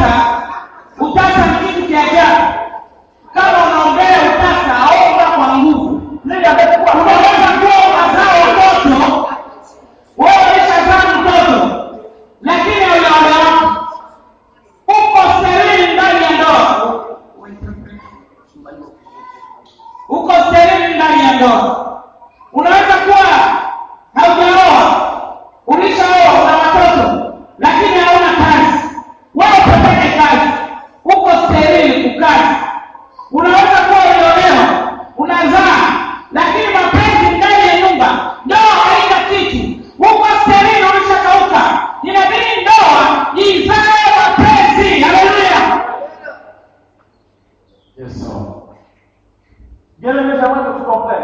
utasa utasa ni kitu cha ajabu kama unaombea utasa omba kwa nguvu Lui, avec quoi unaweza kuwa unazaa watoto wewe ulishazaa mtoto lakini haujaolewa uko sterili ndani ya ndoa uko sterili ndani ya ndoa unaweza kuwa haujaoa ulishaoa una watoto lakini hauna kazi wewe utafanya kazi uko sterili kukazi unaweza kuwa uliolewa unazaa lakini mapenzi ndani ya nyumba ndoa haina kitu uko sterili ulishakauka inabidi ndoa izae mapenzi haleluya Yes, Lord. Bien-aimé, j'aimerais que tu comprennes.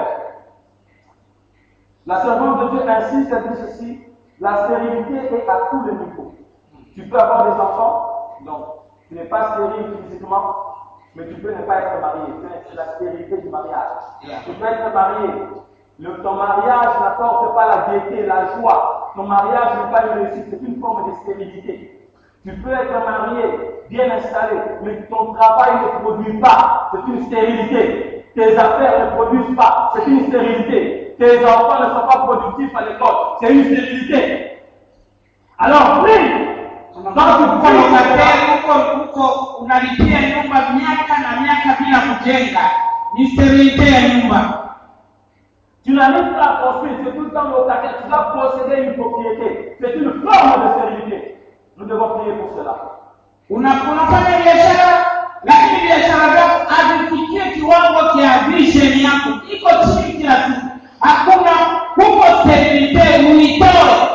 La servante de Dieu insiste, elle dit ceci la stérilité est à tous les niveaux. Tu peux avoir des enfants, donc tu n'es pas stérile physiquement, mais tu peux ne pas être marié. C'est la stérilité du mariage. Tu peux être marié. Le- ton mariage n'apporte pas la gaieté, la joie. Ton mariage n'est pas une réussite, c'est une forme de stérilité. Tu peux être marié, bien installé, mais ton travail ne produit pas. C'est une stérilité. Tes affaires ne produisent pas. C'est une stérilité. Tes enfants ne sont pas productifs à l'école. C'est une stérilité. Alors, prie. Quand tu uko pries, unataka uko uko unalipia nyumba miaka na miaka bila kujenga ni sterilite ya nyumba tu n'arrives pas à construire, c'est tout le temps locataire. Tu dois posséder une propriété. C'est une forme de stérilité. Nous devons prier pour cela. Una, unafanya biashara lakini biashara zako hazifikie kiwango cha vision yako iko chini kila siku hakuna huko sterilite uitoe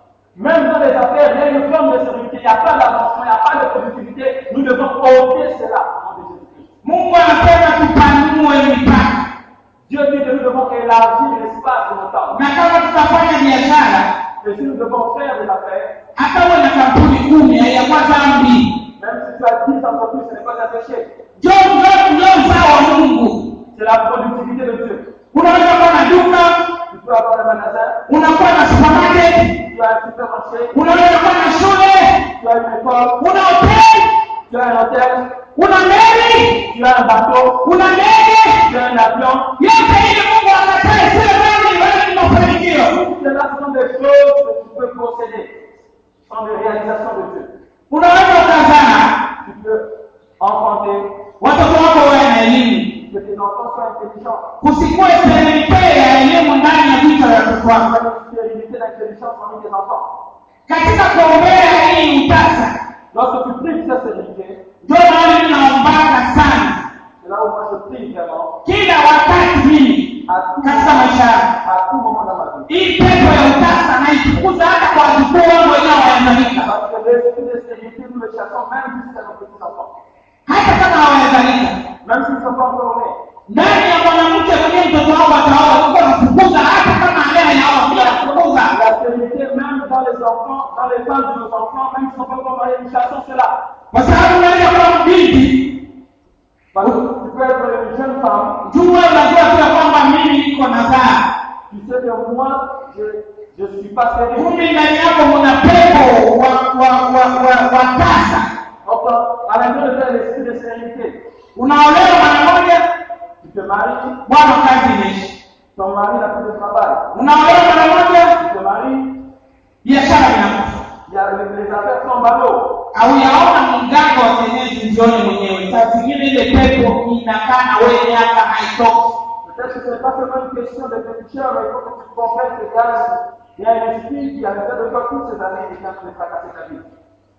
Même dans les affaires, il y a une forme de stérilité. Il n'y a pas d'avancement, il n'y a pas de productivité. Nous devons ôter cela au nom de Jésus-Christ. mungu anasema tupanue mipaka Dieu dit que nous devons élargir l'espace de notre temps. na kama tutafanya biashara Et si nous devons faire des affaires, hata uwe na kampuni kumi haiyakuwa dhambi même si tu as 10 entreprises, ce n'est pas un péché. jo ndio ndio uzao wa mungu C'est la productivité de Dieu. unaweza kuwa na duka Tu peux avoir un magasin, unakuwa na supermarket tu as un supermarché, unaweza kuwa na shule tu as une école, una hoteli tu as un hôtel, una meli tu as un bateau, una ndege tu as un avion. yote ili mungu akatae sio dhambi bali ni mafanikio Toutes cela sont des choses que tu peux posséder. Ce sont des réalisations de Dieu. unaweza ukazaa Tu peux enfanter, watoto wako wawe na elimu que tes enfants soient intelligents. kusikuwe sterilite ya elimu ndani ya vichwa vya watoto Tu wako as une stérilité d'intelligence parmi tes enfants. katika kuombea hii utasa Lorsque tu pries cette stérilité, ndio mahali ninaombaga sana c'est là où moi je prie vraiment kila wakati mimi à tout, katika maisha yangu à tout moment dans ma vie. hii pepo ya utasa naitukuza hata kwa wajukuu wangu wenyewe wanazalika Parce que l'esprit de stérilité, nous le chassons même jusqu'à nos petits-enfants. hata kama hawajazalika Même s'ils ne sont pas encore nés. ndani ya mwanamke mwenyewe mtoto wangu ataoa uko nafukuza hata kama leo yaoa bila kufukuza La stérilité, même dans les enfants, dans les femmes de nos enfants, même s'ils ne sont pas encore mariés, nous chassons cela. kwa sababu unaweza kuwa mbinti Parce que tu peux être une jeune femme, jua unajua pia kwamba mimi niko nazaa tu sais que moi, je je ne suis pas stérile. kumbe ndani yako muna pepo wa wa wa wa, wa tasa Enfin, à l'intérieur de toi, l'esprit de stérilité. unaolewa mara moja Tu te maries, bwana kazi imeisha ton mari n'a plus de travail. unaolewa mara moja Tu te maries, biashara inakufa il y a les, les affaires tombent à l'eau. au yaona mganga wa kienyeji njioni mwenyewe saa zingine ile pepo inakaa na wewe miaka haitoki Peut-être que ce n'est pas seulement une question de pétition, mais il faut que tu comprennes que Gaz, il y a un esprit qui a fait de toi toutes ces années et qui a fait fracasser ta vie.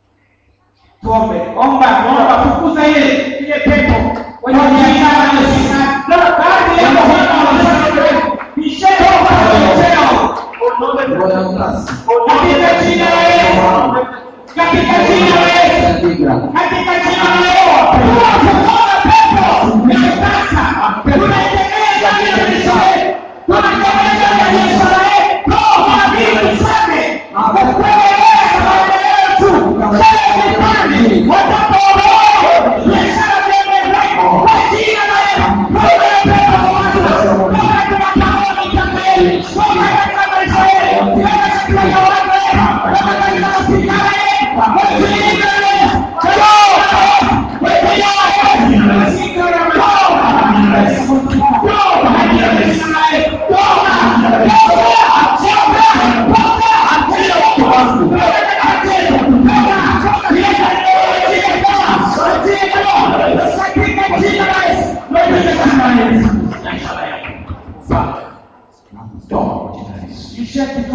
tuombe omba omba fukuza ile ile pepo wenye biashara na biashara kazi yako bwana wanasema bishara bishara Au nom de Roho ya Jésus. utasa. Au nom de katika jina la Yesu katika jina la Yesu Katika katika jina la Yesu tunafukuza pepo ya sasa tunaitegemea ndani ya maisha yetu tunaitegemea ndani ya biashara yetu roho wa mbingu zake akuelekea maisha yetu kila kipande watoto wao biashara ziendelee kwa jina la Yesu roho ya pepo kwa watu roho ya tunataka mitaka yetu roho katika maisha yetu roho katika mawazo yetu roho katika mafikira yetu kwa jina la Yesu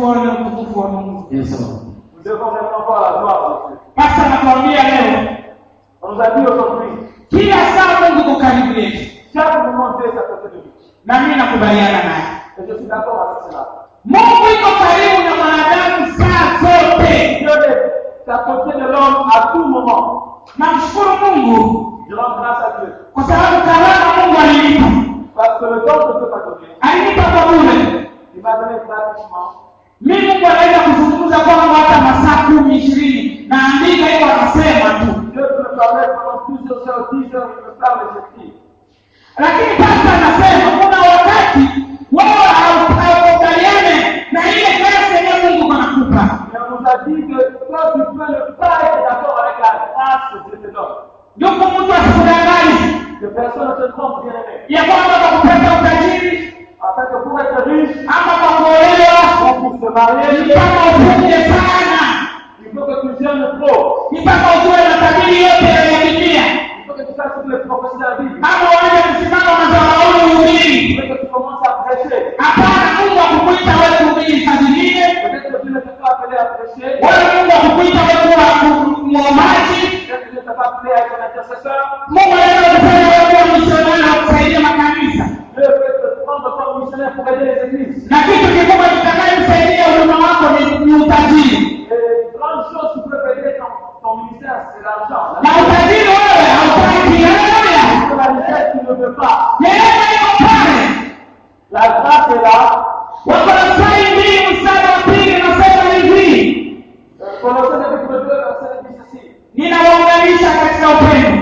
tuone utukufu wa Mungu. Nous devons vraiment voir la gloire de Dieu. Pasta anatuambia leo On nous a dit aujourd'hui, kila saa Mungu yuko karibu yetu, chaque moment Dieu est à côté de nous. na mimi nakubaliana naye. Et je suis d'accord avec cela. Mungu yuko karibu na mwanadamu saa zote. Dieu est à côté de l'homme à tout moment. Namshukuru Mungu Je rends grâce à Dieu. kwa sababu karama Mungu alinipa, Parce que le don que Dieu m'a donné, alinipa kwa bure. il m'a donné gratuitement. Mimi Mungu anaweza kuzungumza kwangu hata masaa kumi ishirini, naandika hiyo, anasema tu. Dieu peut me parler pendant plusieurs heures, dix heures, il me parle et j'écris. Lakini pasta anasema kuna wakati wewe hau- haukubaliane na ile kazi yenyewe Mungu anakupa. Mais on nous a dit que toi, tu peux ne pas être d'accord avec la grâce que Dieu te donne. Yuko mtu asikudanganye Que personne ne te trompe, bien aimé. ya kwamba kwa kupata utajiri Afin que pour être riche, ama kwa kuolewa ou pour se marier, ni mpaka ufunge sana, il faut que tu gênes trop. ni mpaka ujue matabiri yote ya Biblia, Il faut que tu fasses toutes les prophéties de la Bible. ama uanze kusimama madhabahuni Il uhubiri. faut que tu commences à prêcher. Hapana, Mungu akukuita wewe kuhubiri saa zingine, Peut-être que Dieu ne t'a pas appelé à prêcher. wala Mungu akukuita wewe kuwa muombaji. Peut-être que Dieu ne t'a pas appelé à être un intercesseur. Mungu anaweza kufanya wewe kuwa misionari na kusaidia makanisa, Dieu peut te prendre comme missionnaire pour aider les églises. na kitu kikubwa kitakayomsaidia huduma wako ni ni utajiri, Et une grande chose qui peut aider ton, ton ministère, c'est l'argent. na utajiri wewe hautaki. Haleluya! C'est la richesse qui ne veut pas. Neema iko pale. La grâce est là. Wakolosai mbili mstari wa pili nasema hivi, Euh, Colossiens chapitre 2, verset 10 ceci. ninawaunganisha katika upendo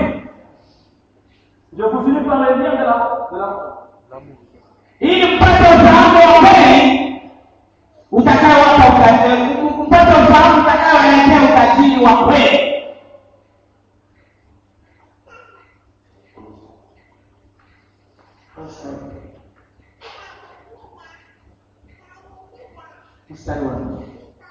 Je vous unis par les liens de la, de la ili mpate ufahamu wa kweli utakaowapa utajiri, mpate ufahamu utakaowaletea utajiri wa kweli. Mstari wa nne.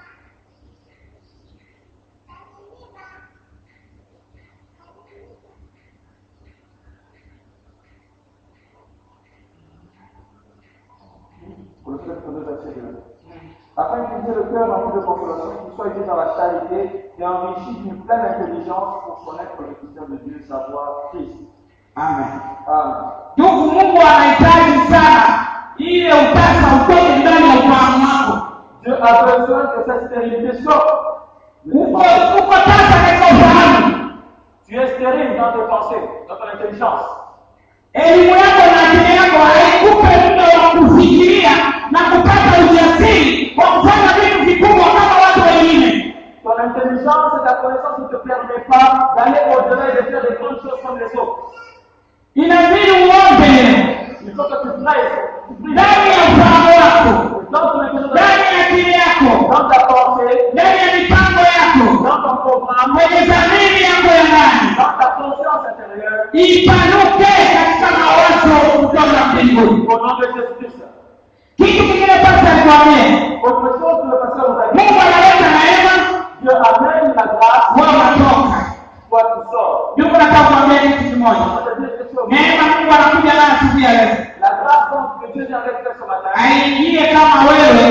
Colossiens chapitre 2, verset 2. Afin qu'ils aient le cœur rempli de consolation, qu'ils soient unis dans la charité et enrichis d'une pleine intelligence pour connaître le mystère de Dieu, savoir Christ. Amen. Amen. Ndugu, Mungu anahitaji sana ile utasa utoke ndani ya ufahamu wako. Dieu a besoin que cette stérilité sorte. Uko uko tasa katika ufahamu, Tu es stérile dans tes pensées, dans ton intelligence. elimu yako na akili yako haikupe muda wa kufikiria na kupata ujasiri wa kufanya vitu vikubwa kama watu wengine. Ton intelligence et ta connaissance ne te permettent pas d'aller au-delà et de faire des grandes choses comme les autres. Inabidi uombe leo Il faut que tu pries, tu pries ndani ya ufahamu wako, dans ton intelligence, ndani ya akili yako, dans ta pensée, ndani ya mipango yako, dans ton programme, kwenye dhamiri yako ya ndani, dans ta conscience intérieure. ipanuke katika mawazo kutoka mbinguni. Au nom de Jésus-Christ. Kitu kingine pasa alikwambia, Autre chose que le pasteur nous a dit, Mungu analeta neema, Dieu amène la grâce, wewe unatoka. toi tu sors. Ndugu, nataka kuambia kitu kimoja. On va te dire quelque chose. Neema Mungu anakuja nayo siku ya leo, La grâce donc que Dieu vient avec ce matin, aingie kama wewe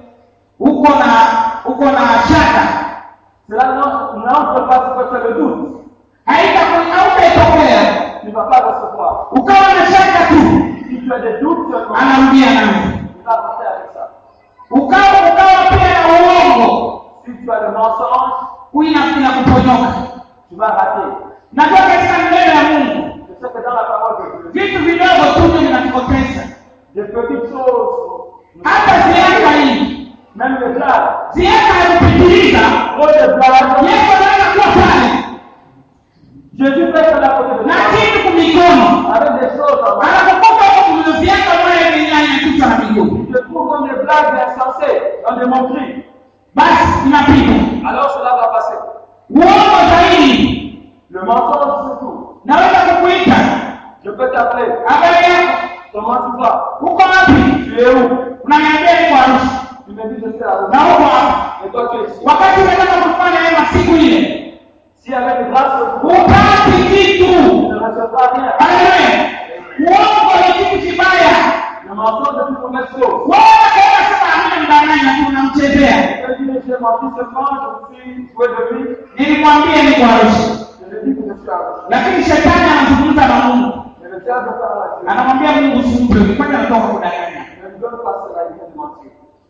uko na uko na shaka, cela n'en- n'entre pas sur que tu as le doute. haita- hautaitokea Tu ne vas pas recevoir. ukawa na shaka tu, Si tu as des doutes, tu vas anarudia nawe. avancer avec ça. Ukawa ukawa pia na uongo, Si tu as le mensonge, huyu ina- inakuponyoka. tu vas rater. Najua katika neno ya Mungu Je sais que dans la parole de Dieu, vitu vidogo tu ndio vinatupoteza, des petites choses, hata ziaka hii même les blagues, ziaka ya kupitiliza trop de blagues, Yesu anaweza kuwa pale Jésus peut être à côté de na toi, kitu kumikono avec des choses en main. anapokupa huko kuziaka mwana yenyewe kichwa na miguu, Tu te trouves comme des blagues insensées, dans des moqueries. basi inapita. Alors cela va passer. Uongo zaidi, Le mensonge surtout. naweza kukuita Je peux t'appeler. habari yako, Comment tu vas uko wapi? Tu es où Unaniambia niko Arusha Tu me dis je suis à na Rome. uko hapa, Et toi tu es ici. wakati unataka kufanya neema siku ile Si avec grâce, upati tu kitu. ne recevras rien. Haleluya! Uongo ni kitu kibaya. Le mensonge est une mauvaise chose. Wewe kaenda sema amina mdanganya tu unamchezea. mon fils seulement, je suis joué de lui, nilimwambia niko Arusha, je lui dis que je suis arrêté. lakini shetani anazungumza na Mungu, Mais le diable parle à Dieu. anamwambia Mungu usimpe, kwani anatoka kudanganya. Ne lui donne pas cela, il vient de mentir.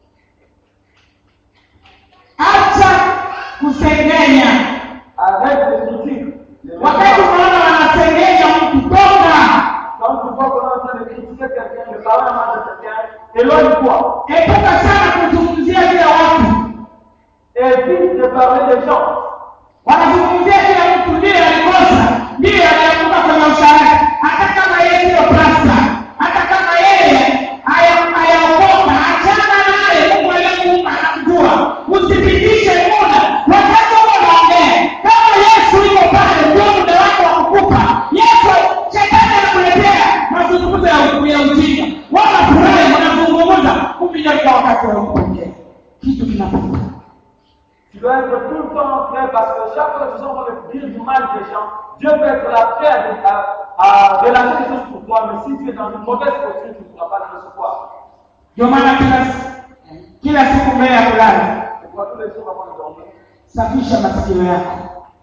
Acha kusengenya. Arrête de critiquer. Les Wakati méchants. unaona wanasengenya mtu, toka Quand tu vois qu'on est en train de critiquer quelqu'un, de parler mal de quelqu'un, éloigne-toi. epuka sana kuzungumzia kila watu. Évite de parler des gens. Wanazungumzia kila mtu, ndiye alikosa, ndiye alianguka kwenye usharati, hata kama yeye siyo plasta, hata kama yeye haya- hayaokoka, achana naye. Mungu aliyemuumba anamjua, usipitishe muda. Wakati huo unaongea kama Yesu yuko pale, ndio muda wako wa kukupa Yesu. Shetani anakuletea mazungumzo ya ya ujinga, wanafurahi, wanazungumza, kumbe ndio ndio wakati wa kupokea kitu kinapita. Tu dois être tout le temps prêt parce que chaque fois que tu sens qu'on dire du mal des gens, Dieu peut être là prêt à, à, à relâcher des choses pour toi, mais si tu es dans une mauvaise posture, tu ne pourras pas le recevoir. Ndio maana kila kila siku mbele ya kulala, Tu vois tous les jours avant de dormir, safisha masikio yako.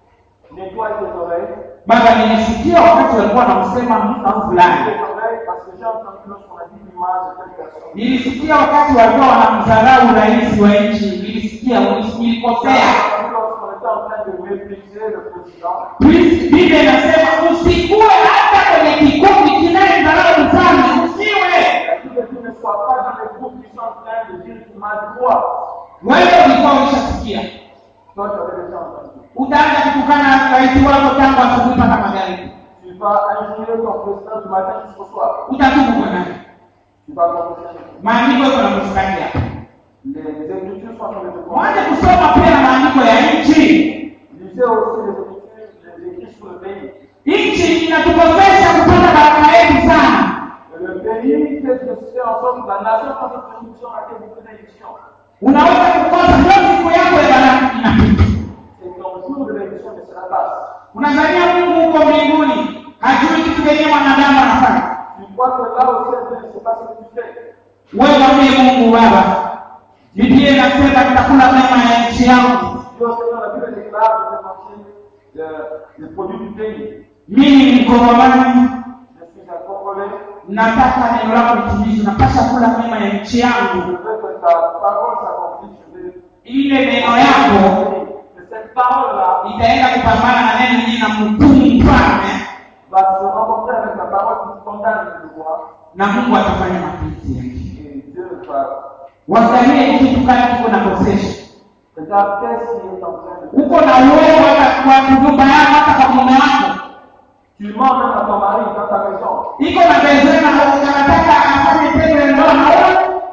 nettoie tes oreilles. Baba, nilisikia wakati walikuwa wanamsema mtu Tes fulani, oreilles parce que j'ai entendu lorsqu'on a dit du mal de telle personne. nilisikia wakati walikuwa wanamdharau rais wa nchi, nilisikia nilikosea. Lorsqu'on était en train de mépriser le président, Please, Biblia inasema usikuwe hata kwenye kikundi kinayemdharau mfalme, usiwe il dit que tu ne sois pas dans les groupes qui sont en train de dire du mal de toi. wewe. Ulikuwa ulishasikia, Toi, tu avais déjà entendu. utaanza kutukana rais wako tangu asubuhi mpaka magharibi, Tu vas injurier ton président du matin jusqu'au soir. utatubu kwa nani? Tu vas confesser. Maandiko yako na mstari hapa. Les, les Écritures sont en train de te Mwanze convaincre. kusoma pia na maandiko ya nchi. Lisez aussi les Écritures, les écrits sur le pays. Nchi inatukosesha kupata baraka yetu sana. Et le pays fait de faire en sorte que la nation passe une production à laquelle beaucoup d'élections. Unaweza kukosa ndio siku yako ya baraka inapita. Et ton jour de l'élection ne sera pas. Unazania Mungu huko mbinguni hajui kitu kenye mwanadamu anafanya. Tu crois que là aussi, Dieu ne sait pas ce que tu fais. Wewe mwambie Mungu Baba, Biblia inasema nitakula mema ya nchi yangu. Dieu Seigneur, la Bible déclare de faire manger le, le produit du pays. Mimi ni Mkongomani, Je suis un Congolais. nataka neno lako litimizwe, napasha kula mema ya nchi Je yangu. veux que ta parole s'accomplisse. Je veux Ile neno yako que cette parole-là itaenda kupambana na neno lingine na mhukumu mfalme, va se rencontrer avec la parole qui condamne le roi. na Mungu atafanya mapenzi yake. Et Dieu va. Waangalie kitu gani kiko nakosesha. Regarde qu'est-ce qui est en train de Uko na uwezo hata kwa nyumba yako, hata kwa mume wako, Tu mens même à ton mari dans ta maison. iko na bezena, unataka afanye tendo la ndoa na wewe,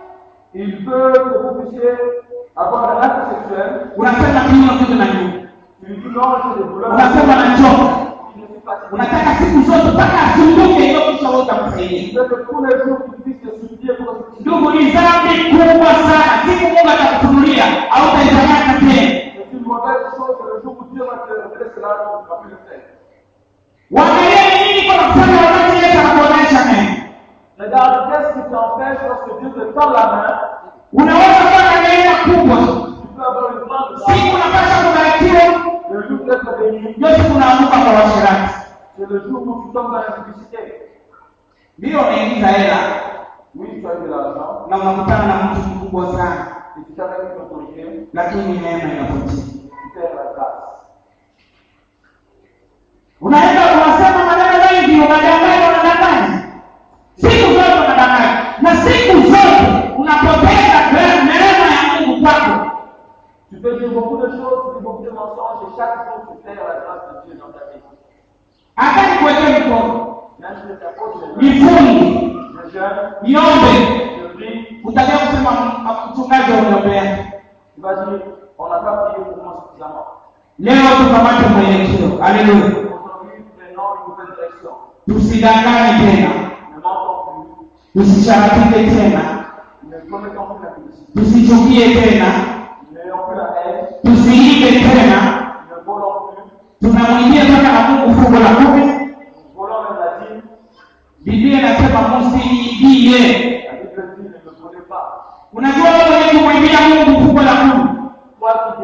Il veut que vous puissiez avoir un acte sexuel. unasema kinywa kitu na nyuma, Tu lui dis non, j'ai des douleurs. unasema nachoka, Il ne suis pas unataka siku zote mpaka asumbuke, hiyo kisha wewe utamsaidia. Il veut que tous les jours tu puisses te supplier pour que tu Ndugu, ni dhambi kubwa sana. Siku Mungu atakufunulia au utaifanyaka tena. C'est une mauvaise chose. Le jour où Dieu va te révéler cela, tu ne vas plus le faire. Waangalie nini kwa kufanya wakati Yesu anakuonyesha neno. Regarde, qu'est-ce qui t'empêche lorsque Dieu te tend la main Unaweza kuwa na neema kubwa, Tu peux avoir une grande grâce. siku unapaswa kubarikiwa, Le jour d'être béni, ndio siku unaanguka kwa washirati. c'est le jour où tu tombes dans la publicité. Ndio unaingiza hela Oui, tu as eu de l'argent na unakutana na mtu mkubwa sana, et tu t'arrêtes une autorité, lakini neema inapotea. tu perds la grâce. Unaenda unasema maneno mengi, unadanganya, unadanganya, siku zote unadanganya, na siku zote unapoteza gra- neema ya Mungu kwako. Tu peux dire beaucoup de choses, tu dis beaucoup de mensonges et chaque jour tu perds la grâce de Dieu dans ta vie. Hata nikuwekee mkono, Même si je t'impose les mains, nifunge, je jeûne, niombe, je prie, utakia kusema "M- mchungaji wa uniombea. tu vas dire, on n'a pas prié pour moi suffisamment. Leo tukamate mwelekeo. Haleluya, Aujourd'hui, prenons une nouvelle direction. tusidanganye tena, Ne mentons plus, tusisharatike tena, ne commettons plus la publicité, tusichukie tena, n'ayons plus la haine, tusiibe tena. ne volons plus, Tunamwibia mpaka na Mungu fungu la kumi. nous volons même la dîme. Biblia inasema msiibie. La Bible dit, ne me volez pas. Unajua wewe mwenye kumwibia Mungu fungu la kumi, Toi qui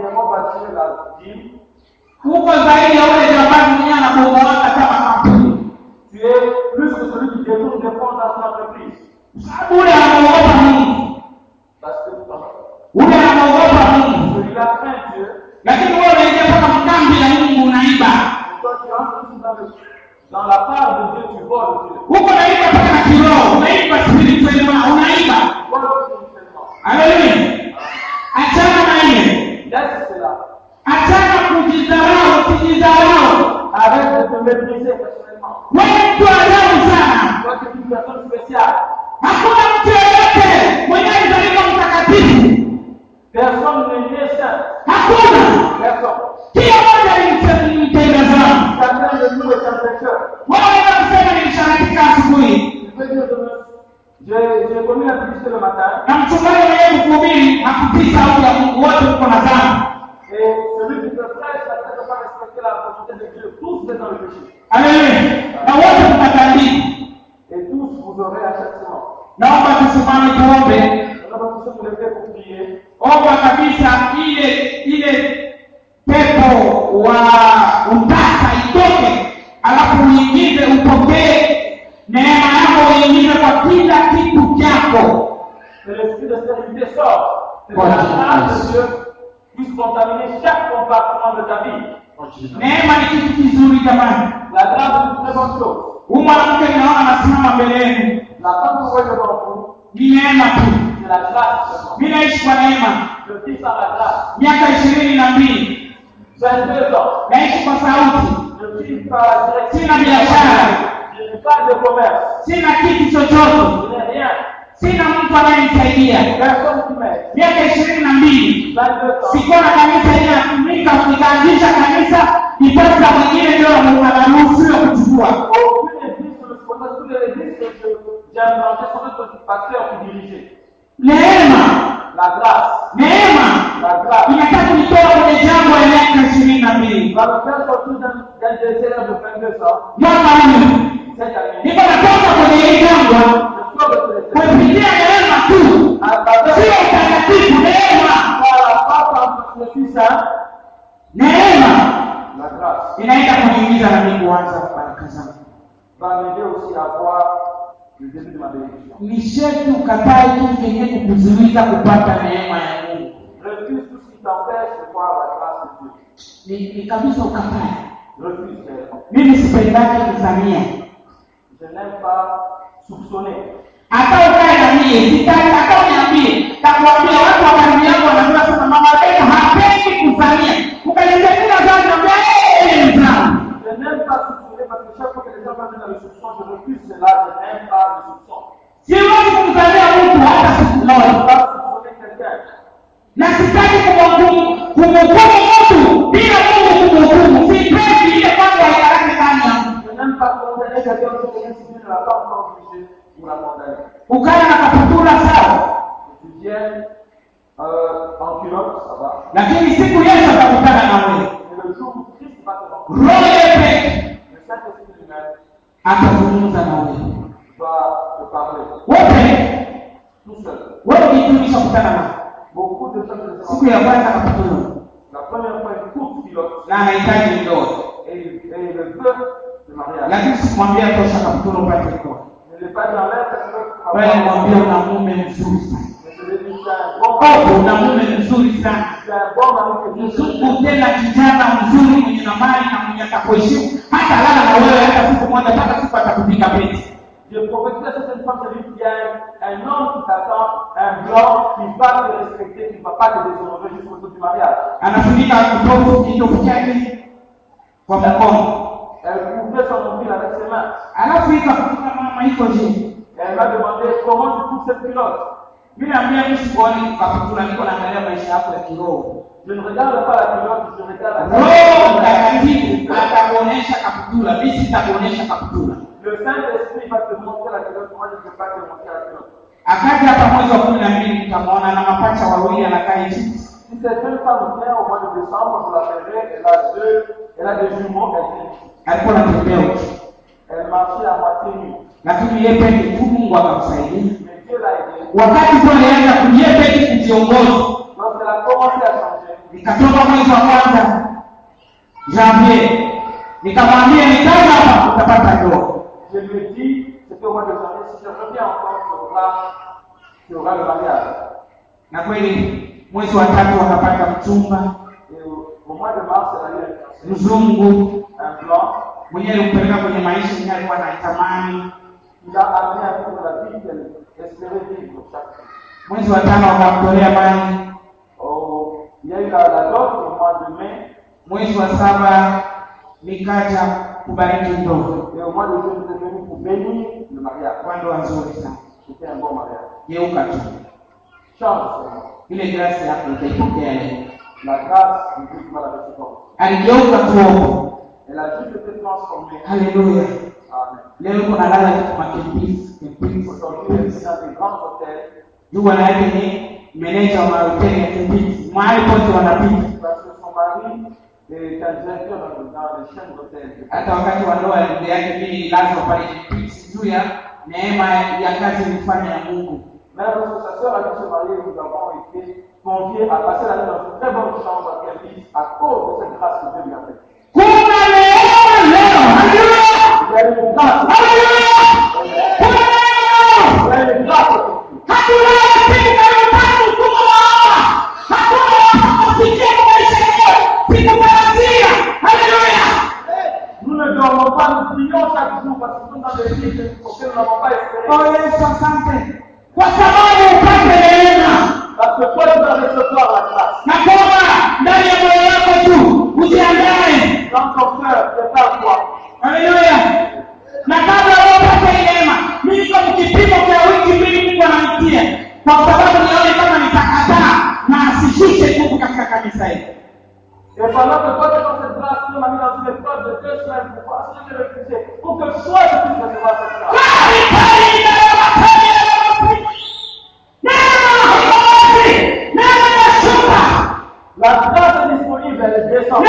dit, huko zaidi ya ule jambazi mwenyewe anabomoaka kama kampuni tu es plus que celui qui détourne des fonds dans son entreprise. sababu ule anaogopa mungu Parce que ule anaogopa mungu celui-là craint Dieu, lakini wewe unaingia mpaka mkambi ya mungu unaiba et toi tu entres aussi dans, le, dans la part de Dieu, tu voles Dieu. huko unaiba mpaka na kiroho unaiba spirituellement unaiba Tu voles spirituellement. haleluya achana na ile Laisse cela. achana kujidharau usijidharau Arrête de te mépriser personnellement. wewe mtu ajabu sana Toi, tu es une personne spéciale. hakuna mtu yeyote mwenye alizaliwa mtakatifu Personne n'est né saint. hakuna Personne. kila mmoja ni mtenda dhambi Chacun de nous est un pécheur. wewe unaweza kusema nilisharatika asubuhi Je peux dire de nous, j'ai j'ai commis la publicité le matin na mchungaji mwenyewe kuhubiri hakutii sauti ya mungu wote mko na dhambi et celui qui te prêche la tête de pas respecter la volonté de Dieu. Tous vous êtes dans le péché. haleluya na wote mtatandika Et tous vous aurez un châtiment. naomba tusimame tuombe Nous avons tous vous lever pour prier. omba kabisa ile ile pepo wa utasa itoke alafu uingize upokee neema yako uingize kwa kila kitu chako Que l'esprit de stérilité sorte. Que Voilà. la grâce de Dieu puisse contaminer chaque compartiment de ta vie. neema ni kitu kizuri jamani La grâce est une très bonne chose. huyu mwanamke ninaona anasimama mbele yenu La femme que vous voyez devant vous, ni neema tu c'est la grâce seulement. mi naishi kwa neema Je vis par la grâce. miaka ishirini na mbili 22 ans. naishi kwa sauti Je vis par la direction. sina biashara Je n'ai pas de commerce. sina kitu chochote Je n'ai rien. sina mtu anayenisaidia Personne qui m'aide. miaka ishirini na mbili 22 ans. sikuwa na kanisa ile natumika nikaanzisha kanisa ipasa mwingine ndio anaruhusiwa kuchukua Aucune église sur le sponsor, toutes les églises que je- j'ai implanté sont notre pasteur qui dirigeait. neema La grâce. neema La grâce. inataka kunitoa kwenye jambo ya miaka ishirini na mbili Va me faire sortir d'un d'un désert de 22 ans. mwaka huu Cette année. niko natoka kwenye hii jambo Je sors de ce désert. kupitia neema tu À travers sio utakatifu neema par la force en le Fils Saint, neema la grâce inaenda kuniingiza na mimi kuanza baraka zangu va m'aider aussi à voir le début de ma bénédiction. ni sherti ukatae kitu chenye kukuzuiza kupata neema ya mungu Refuse tout ce qui t'empêche de voir la grâce de Dieu. ni, ni kabisa ukatae Refuse réellement. mimi sipendake kuzamia Je n'aime pas soupçonner. hata ukae na mie sitaki hata uniambie takuambia watu wa karibu yangu wanajua sasa mama beno hapendi kuzamia ukanisemina zao naambia ee mzao Je n'aime pas soupçonner parce que chaque fois que les gens parlent dans le soupçon, je refuse cela, je n'aime pas le soupçon. siwezi kumzamia mtu hata siku Je ne moja veux pas soupçonner quelqu'un. na sitaki kumhukumu kumhukumu mtu bila mungu kumhukumu sipendi ile kwanza ikarake ndani ya mtu Je n'aime pas condamner quelqu'un qui vient si Dieu ne l'a pas encore jugé pour la condamner. ukae na kaputula sawa Que tu viennes euh, en culotte, ça va. lakini siku yesu atakutana na wewe Et le jour où Christ va te rencontrer, roho yepe le Saint-Esprit lui-même atazungumza na wewe va te parler wote tout seul. wewe ujitumisha kutana na Beaucoup de gens ne siku ya kwanza kaputula La première fois, une courte culotte na anahitaji ndoa et, et le vœu de mariage. lakini sikumwambia tosha kaputula upate ndoa Je ne l'ai pas dit en l'air parce que wewe nimwambia una mume mzuri sana Mais je l'ai dit, c'est un bon mari. oh una mume mzuri sana C'est un bon mari que Dieu te mzungu tena kijana mzuri mwenye na mali na mwenye atakuheshimu hata lala na wewe hata siku moja mpaka siku atakupiga peti Je prophétise à cette femme, celui qui a un, un homme qui t'attend, un blanc qui va te respecter, qui ne va pas te déshonorer jusqu'au jour du mariage. anafunika kitofu kitofu chake kwa mkono Elle couvrait son nombril avec ses mains. alafu ikafunika mama iko je Et elle m'a demandé comment tu couvres cette culotte. mi naambia mi sikuoni kaputula niko naangalia maisha yako ya kiroho Je ne regarde pas la culotte, je regarde la roho mtakatifu atakuonyesha kaputula mi sitakuonyesha kaputula Le Saint-Esprit va te montrer la culotte, moi je ne peux pas te montrer la culotte. akaja hapa mwezi wa kumi na mbili mtamwona na mapacha wawili anakaa Egypt Si cette jeune femme vient au mois de décembre, je l'appellerai, elle a deux, elle a des jumeaux, elle vient. alikuwa anatembea uchi Elle marchait à moitié nue. lakini yeye peke tu mungu akamsaidia Mais Dieu l'a aidé. wakati tu alianza kujie peke kujiongoza Lorsqu'elle a commencé à changer, nikatoka mwezi wa kwanza janvier nikamwambia nikaja hapa utapata ndoa Je lui ai dit, c'était au mois de janvier, si je reviens encore, tu auras, tu auras le mariage. na kweli mwezi wa tatu wakapata mchumba Et au, au mois de mars, elle a eu un- mzungu un blanc. mwenyewe alimpeleka kwenye maisha yenyewe alikuwa anaitamani Il a amené un peu de la vie qu'elle espérait vivre chaque jour. mwezi wa tano wakamtolea maji Oh, il y a eu la, la dot au mois de mai mwezi wa saba nikaja kubariki ndoa et au mois de juin, j'étais venu pour bénir le mariage. kwa ndoa nzuri sana C'était un bon mariage. geuka tu Change seulement. ile grasi yako utaipokea leo La grâce de Dieu qui m'a la réciproque. aligeuka tuombe Elle a juste été transformée. haleluya Amen. leo uko nalala kitu makimbizi kimbizi Aujourd'hui, elle vit dans des grands hôtels juu bwana yake ni meneja wa mahoteli ya kimbizi mahali pote wanapita parce que son mari est un directeur dans, dans les chaînes d'hôtels. hata wakati wa ndoa ya ndugu yake mimi lazima pale kimbizi juu ya neema ya kazi ilifanya ya mungu Même lorsque sa sœur a dû se marier, nous avons été conviés à passer la nuit dans une très bonne chambre à Kelvis à cause de cette grâce que Dieu lui a faite. kuna neema leo haleluya Il y a une grâce. haleluya kuna neema Il y a une grâce aujourd'hui. hatuna katika mpango mkubwa wa hawa hatuna kufikia kwa maisha yetu sikutarajia haleluya Nous ne dormons pas, nous prions chaque jour parce que nous sommes dans des vies auxquelles nous n'avons pas espéré. oh yesu asante kwa sababu upate neema Parce que toi, tu vas recevoir la grâce. na kwamba ndani ya moyo wako tu ujiandae Dans ton cœur, prépare-toi. haleluya na kabla wapate hii neema mimi niko mkipimo cha wiki mbili mungu ananitia kwa sababu nione kama nitakataa na asishushe nguvu katika kanisa hili Et pendant que toi, tu es dans cette grâce, Dieu m'a mis dans une épreuve de deux semaines pour voir si je vais refuser. Pour que soit je puisse recevoir cette grâce. La grâce est disponible, elle est descendue.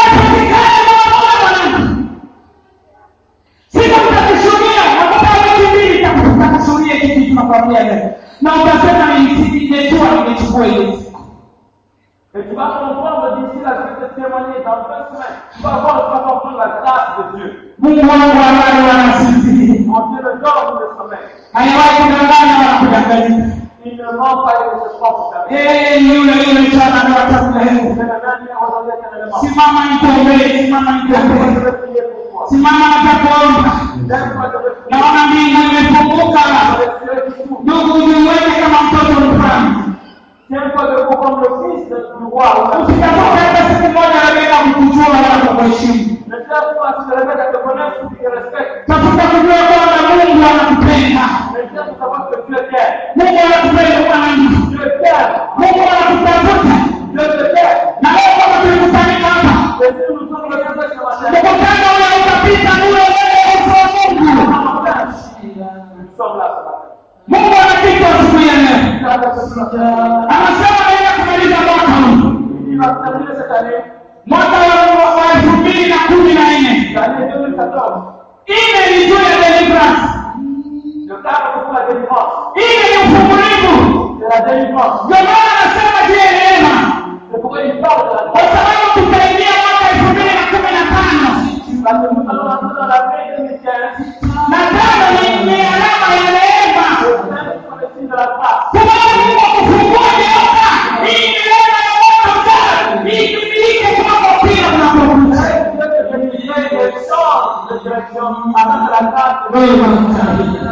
na utasema nimejua nimechukua ile siku Et tu vas comprendre d'ici là, je vais te témoigner dans deux semaines. Tu vas voir, tu vas comprendre la grâce de Dieu. mungu wangu ambaye wanasisi Mon Dieu ne dort ni ne sommeille. haiwahi kudanganya wala kudanganyika Il ne ment pas, il ne se trompe jamais. yeye ni yule yule jana na wakati leo C'est le même hier, aujourd'hui, éternellement. simama nikuombee simama Je nikuombee vais prier pour toi. simama nitakuomba Laisse-moi te reprier. naona mbingu imefunguka Les cieux qui s'ouvrent. ndugu ujiweke kama mtoto mfalme Tiens-toi debout comme le fils de- du roi. usitafuta hata siku moja rebeka kukujua wala kukuheshimu Ne cherche pas si le mec te connaître ou qu'il te respecte. tafuta kujua kwamba mungu anakupenda Mais cherche à savoir que Dieu t'aime. mungu anakupenda mwanangu Dieu t'aime. mungu anakutafuta Dieu te t'aime. na leo kama tulikutanika hapa Et si nous sommes le Dieu ce matin, mkutano ule utapita ule mbele ya uso wa mungu nous sommes là ce matin. mungu anakita asubuhi ya leo Regarde ce matin. anasema naenda kumaliza mwaka huu Il va terminer cette année, mwaka wa wa elfu mbili na kumi na nne l'année 2014. ile ni juu ya deliverance Le cadre c'est pour la délivrance. ile ni ufungulivu C'est la délivrance. ndio maana anasema juu ya neema C'est pourquoi il parle de la kwa grâce. sababu tutaingia mwaka elfu mbili na kumi na tano Parce que nous allons entrer dans l'année 2015. na tano ni ni alama ya neema Le cinq sont les signes de la grâce. sababu mungu akufungua neema hii ni neema ya mwaka ujao itumike kwako pia unapokuja Dieu te bénisse et change de direction afin que la grâce te Wewe unamtaka.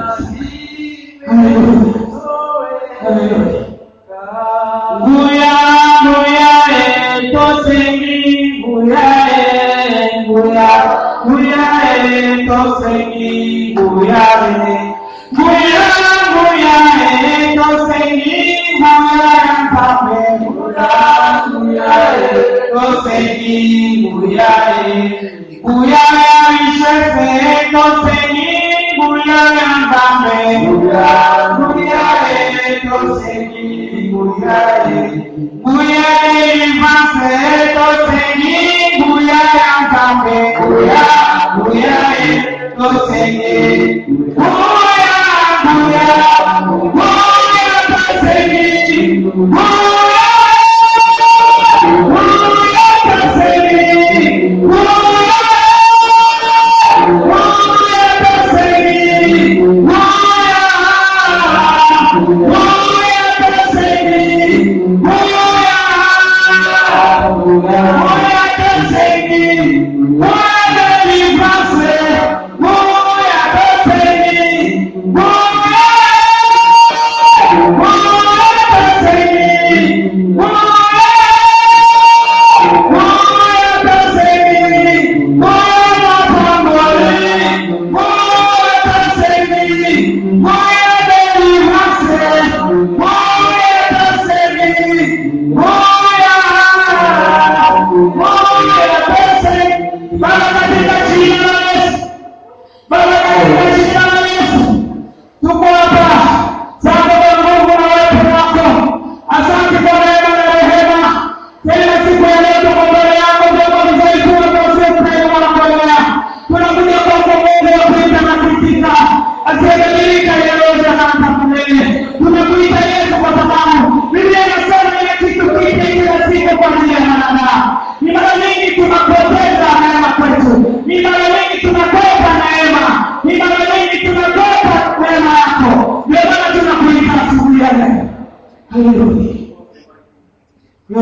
Haleluya. Nguya, nguya, eh, tosengi, nguya, eh, nguya, nguya, eh, tosengi, nguya, eh. Nguya, nguya, eh, tosengi, nguya, mpame, nguya, nguya, eh, tosengi, nguya, eh. Nguya, eh, ishese, tosengi, nguya, mpame, nguya, nguya, eh, tosengi, nguya, eh. Nguya, eh, ivase, tosengi, nguya, mpame, nguya, nguya, eh, tosengi, nguya, nguya, nguya, tosengi, nguya, nguya, tosengi, nguya,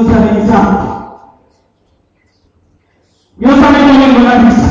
nyozani zangu nyozani mwenyewe kabisa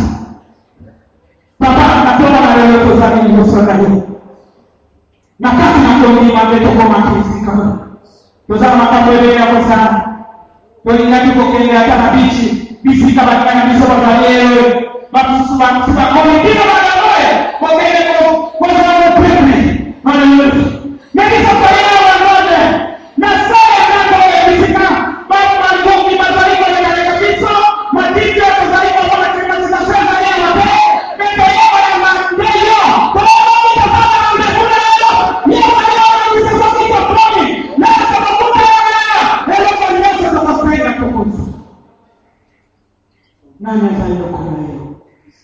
papa natoka na leo tozani nyozana hii na kati na kuongea mambo kwa makini kama tozama makambo yako sana tolingati kokende hata na bichi bisika batikana biso bazalewe bakusubakomikino banaoye kokende kozala pepe haleluya nakisafariya wanone na saya nakoye bisika bamangungi bazaliko lekaleka biso matiti yakozaliko banakimasikasezalia mabe mekoyoba ya mandeyo kolomikasaba na mbekulelo yewayoa bisesokito komi nasabakuteyaa eloko nyonso zakafaida tokoza nani atailokona hiyo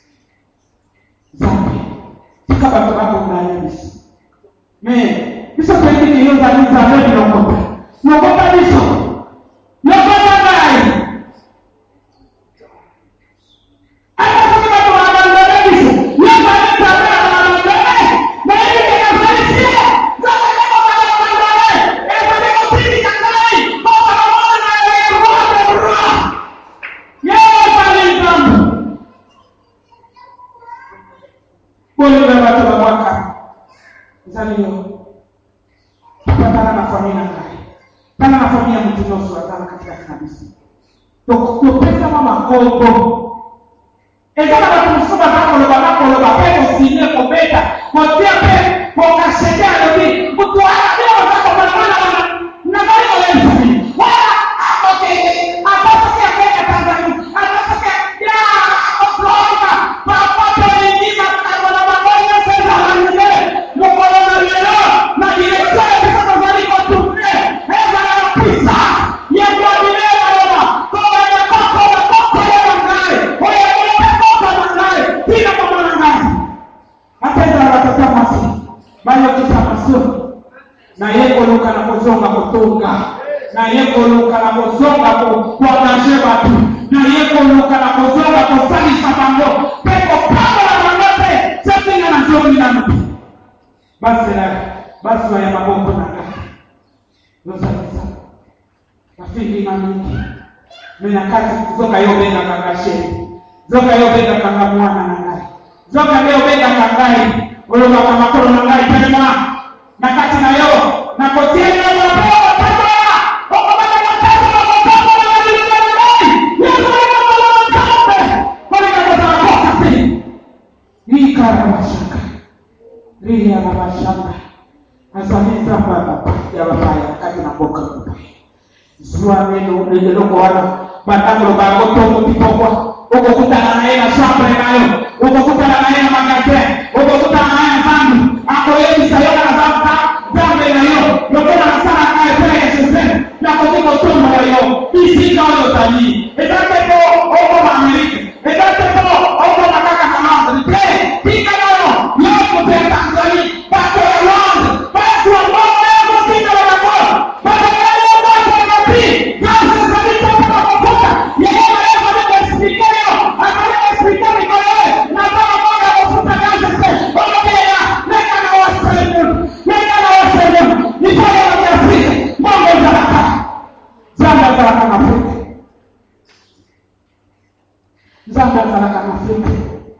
zambi tika bato bakonganya biso me biso pengine iyo zali nzambe bilokota lokota biso lokota ngai ata soki bato babandole biso yozali nzambe ya babandole nayebi ekazalisie nzambe kokababandole ezali kotindika ngai bokamamona na eroi de roi yezali nzambe bolinga bato babwaka ezali yo patana na familia ngai tana na familia motu nyonso azala katikati na biso topesama makombo eza na bato mosusu baza koloba bakoloba mpe kosine kobeta kotia mpe kokashete alobi motu wana nde baza kobalabana wana nazali kolensani wala akokende apasoki akenda tanzania apasoki ya akoflorida papapelingi makambo na bango nyonso ezalangile mokolo na lelo na direktio ya biso tozali kotourne ezala na pisa yekoabile baloba kobanya kokoba kokoyeba ngai oyebile mpe kokoma ngai tina komona ngai ata ezala batata mwasi bayokisa masoni na ye koluka na kozonga kotonga na ye koluka na kozonga koangaje bato na ye koluka na kozonga kosalisa bango mpe kopambola bango te sepinga na zongi nano te basela baswa ya maboko na ngai yozalisa bafinginga mingi mena kati zoka yo obengaka nga sheri zoka yo obengaka nga mwana na ngai zoka nde obengaka ngai olobaka makolo na ngai telema na kati na yo nakotiela mapeo matatoya okobaka matatu na matambo na mabilika na ngai yezalika kola matambe kolika kozala kosa te likara bashaka liya na bashaka azali nzambe ya bapa- ya bapaya kati na mboka mopaya zuwa neno eloko wana batangolo bango tongo kitokwa okokutana naye na chambre nayo okokutana naye na magasin okokutana naye na zambi akoyebisa yo na zambi zambe na yo lokola nasala naye pele ya shesene nakoki kotombola yo bisika oyo ozali eza te po okoma amerike eza te po okoma kaka na londre te tika nayo yo kopea tanzanie bato ya londre bato ya mbongo ya kotika na bango bato ya yo bato ya mapi grâce ezali te mpo na kokuta yeye maye azali koexplike yo azali koexplike mikolo ye naza na mbongo ya kofuta grâce te okokeya neka na waselemu neka na waselemu likolo ya kiafrika mbongo ezalaka nzambe azalaka na afrika nzambe azalaka na afrika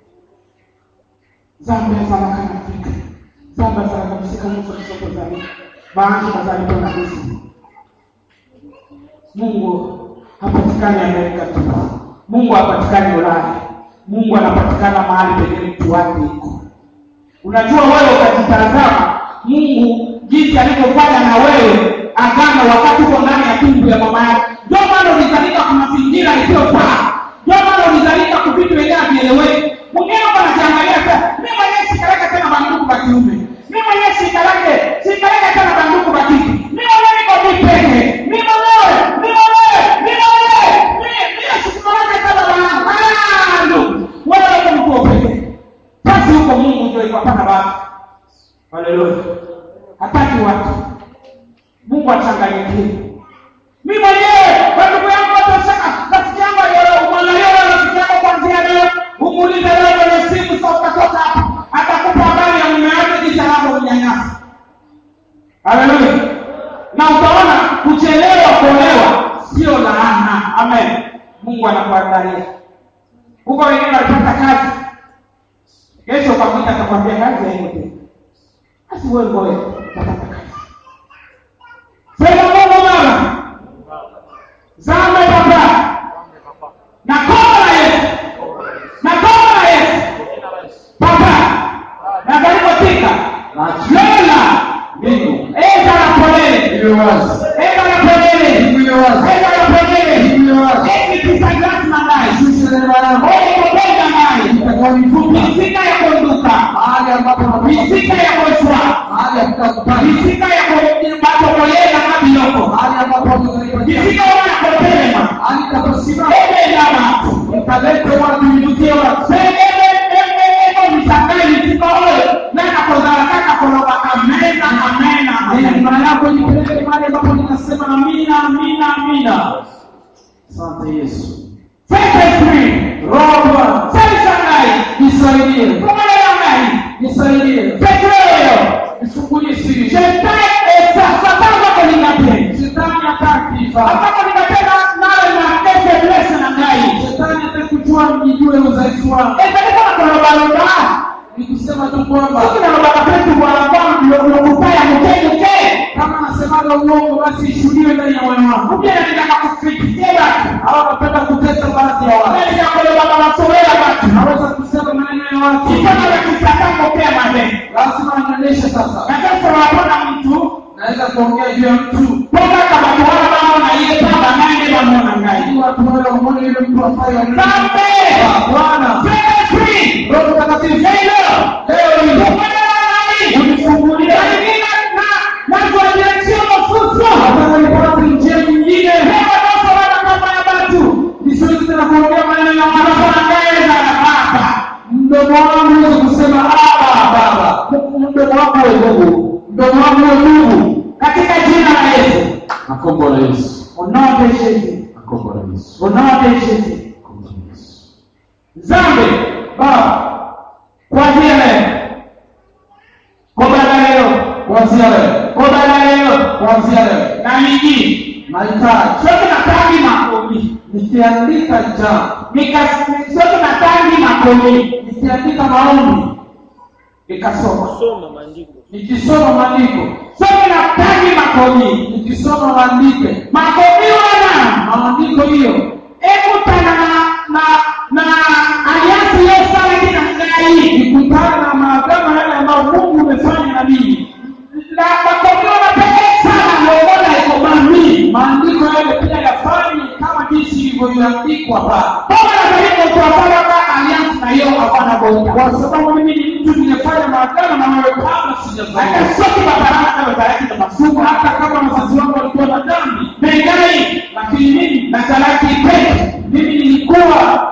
nzambe azalaka na afrika nzambe azalaka bisika nyonso biso tozali baanji bazali mpo na biso mungu hapatikani amerika tu mungu hapatikani ulaya mungu anapatikana mahali penye mtu wake iko unajua wewe ukajitazama mungu jinsi alivyofanya na wewe agano wakati uko ndani ya tumbu ya mama yako ndio maana ulizalika kwa mazingira isiyofaa ndio maana ulizalika kwa vitu wenyewe havieleweki mwingine uko anajiangalia sasa mi mwenyewe sikaleke tena banduku ba kiume mi mwenyewe sikaleke sikaleke tena banduku ba kike mi mwenyewe niko vipeke mi mwenyewe mi mwenyewe mi mwenyewe mi mi sikaleke tena banangu ah ndugu wewe uko mtu wa pekee basi huko mungu ndio ikapata watu haleluya hataki watu mungu achanganyikie mi mwenyewe wandugu yangu watoseka rafiki yangu aliyomwangalia wewe rafiki yako kwanzia leo umuulize leo kwenye simu sa utatoka hapa atakupa habari ya mume wake jinsi anavyomnyanyasa haleluya na utaona kuchelewa kuolewa sio mungu anakuandalia huko wengine walipata kazi kesho ukamwita atakwambia kazi haimo tena basi wewe ngoja utapata kazi sema mungu mama zambe papa na koma la yesu na koma la yesu papa na kalipotika lola mbingu eza na polele iliyo wazi eza na polele mbingu iliyo wazi eza na polele mbingu iliyo wazi ekitisagrasi mandayi sisi neema yako olikopenda mayi itakaonivuta misika ya konduka mahali ambapo napata misika ya koswa mahali ya kutakupata misika ya batokoyena mabiloko mahali ambapo tutaipatia misika wana kotelema mahali taposimama ebendama utalete watu ivutie watu ego misangai misika oyo nakakozala kaka koloba amena amena amena neema yako nipeleke mahali ambapo ninasema amina amina amina asante yesu Saint-Esprit, roho bwana Saint-Sangai, nisaidie Kumalelongai, nisaidie Petro, nifungulie siri Shetani esasatanga kolingate. shetani hataki Ataka ningatena nawe na kese bless na ngai. shetani atakujua mjijue udhaifu wangu Ekalika na kolobaloga. ni kusema tu kwamba Siki na lobaga petu kwa kwa mlokutaya mkenge ke. kama nasemaga uongo basi ishuhudiwe ndani ya moyo wangu Kupia na nitaka kukritikia batu. au napenda kutesa baadhi ya watu Nani ya kolobaga masowela batu. naweza kusema maneno ya watu Kitana ya kisatanga pia mane. lazima anyonyeshe sasa Na sasa wapona mtu. naweza kuongea juu ya mtu Poka kama tuwala bamona iye pamba nane bamona ngai. ili watu wale waone yule mtu afai wa nini. Zambe! bwana Saint-Esprit! roho mtakatifu Leo! leo hii Tukwenda nani? unifungulie Lakini na- na kuwaletea mafunzo. nataka nipate njia nyingine Leo basi wana kama ya batu. nisiwezi tena kuongea maneno ya Wanakuwa watu na ngaya za baba. mdomo wangu uweze kusema aba baba mdomo wangu we mungu mdomo wangu we mungu Katika jina la Yesu. akombo la yesu Au nom de Jésus. akombo la yesu Au nom de Jésus. akombo la yesu Zambe, Baba, kuanzia leo. Kobala leo. kuanzia leo Kobala leo. kuanzia leo Na mingine. nahitaji Sote na tangi makomi. nikiandika jambo Nikas- sote na tangi makomi. nikiandika maombi Nikasoma. kusoma maandiko nikisoma maandiko Sote na tangi makomi. nikisoma maandiko Makomi wana. maandiko hiyo Ekutana na na na aliansi yo sana kina ngai. nikutana na maagano yale ambayo mungu umefanya na mimi Na makomi wana pekee sana kuongoza ikomami. maandiko yale pia yafanye kama jinsi ilivyoandikwa pale Baba na karibu kuwafanya kwa aliansi na yo hapana bonga. kwa sababu mimi ni mtu niliyefanya maagano na wewe kabla hata sijafanya sote babaraka babaraki na masumu hata kama wazazi wangu walikuwa na dhambi mengai lakini mimi na salati peke mimi nilikuwa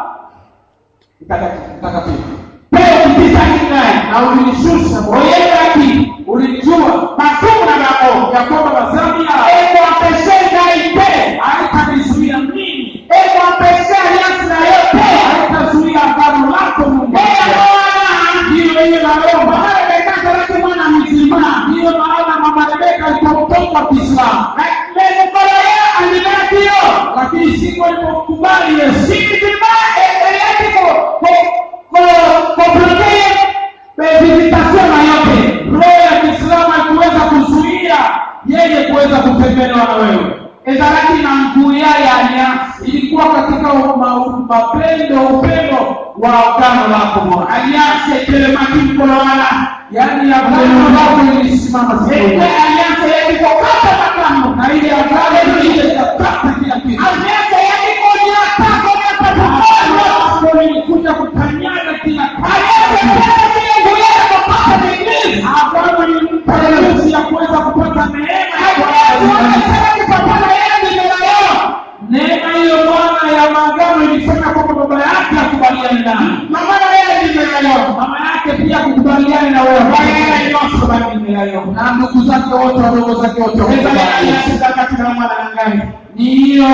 mtakatifu mtakatifu peo kupita kinai na ulinishusha oyekaki ulinijua masumu na babo ya kwamba madhambi yao eko apeshe ngai pe haitanizuia mimi eko apeshe aliansi na yo pe haitazuia agano lako mungu eya mwana ndiyo hiyo naomba mahali bekaka lake mwana mzima ndiyo maana mama rebeka alipomtoka kiislamu lemukolo ye alibakio lakini siku alipomkubali yesu sikizima eyaki ko ko ko ko bloquer visitation na yote roho ya kiislamu haikuweza kuzuia yeye kuweza kutembelewa na wewe ezalaki na nguya ya aliansi ilikuwa katika ma- mapendo upendo wa agano lako bwana aliansi etelemaki mkolo wana yaani agano lako ilisimama siku ete hiyo. aliansi yaki kokata makambo na ile agano ile ikakata kila kitu aliansi yaki konyata konyata tukono Agano ilikuja kukanyaga kila aliansi kitu tena kile nguya ya kupata migili agano ilimpa nafasi ya kuweza kupata neema ya aliansi Bwana. wanasema kipapana yeye ndilo yao neema hiyo bwana ya maagano ilifanya kwamba baba yake akubaliane naye mama na yeye ndilo yao mama yake pia kukubaliane na wewe Wayeye nyonso bali ndilo yao na ndugu zake wote wadogo zake wote ezali wakubaliane. aliansi kati na mwana na ngai ni hiyo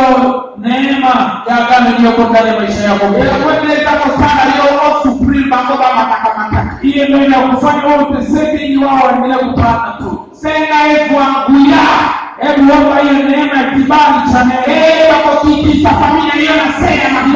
neema ya agano iliyoko ndani ya maisha yako ekwendezako sana yo osupreme bango bamatakamata hiyo ndio inakufanya wewe uteseke ili wao waendelee kupanda tu senga evwanguya hebu omba hiyo neema ya kibali cha neema ebakokikisa familia hiyo na sena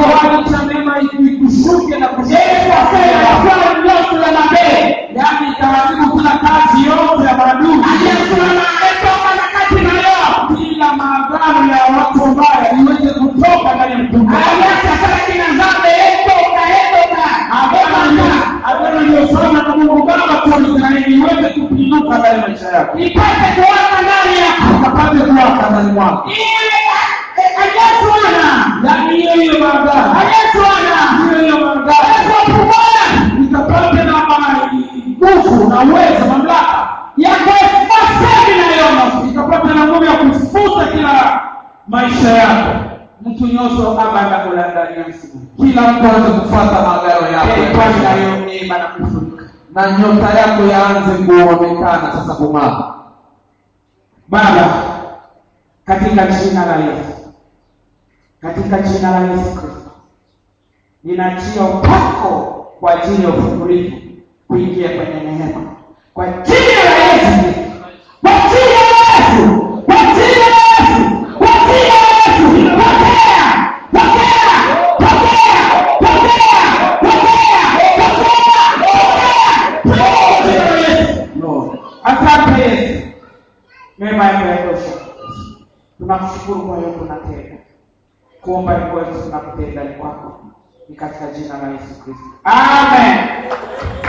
una uwezo mamlaka ya kuefasa vinayono ikapata na nguvu ya kufuta kila maisha yako mtu nyoso abanda kulandania msimu kila mtu aanze kufuata magaro yako ya kwani maisha. nayo neema na kufunika na nyota yako yaanze kuonekana sasa kung'aa baba katika jina la yesu katika jina la yesu kristo ninachia upako kwa ajili ya ufungulivu kuingia kwenye neema kwa jina la yesu Kristo. kwa jina la yesu kwa jina la yesu kwa jina la yesu pokea pokea pokea pokea pokea pokea pokea kwa jina la yesu Lord. Asante Yesu, neema yako yatosha. Tunakushukuru kwa yote unatenda. Kuomba ni kwetu, tunakutenda ni kwako, ni katika jina la Yesu Kristo, amen.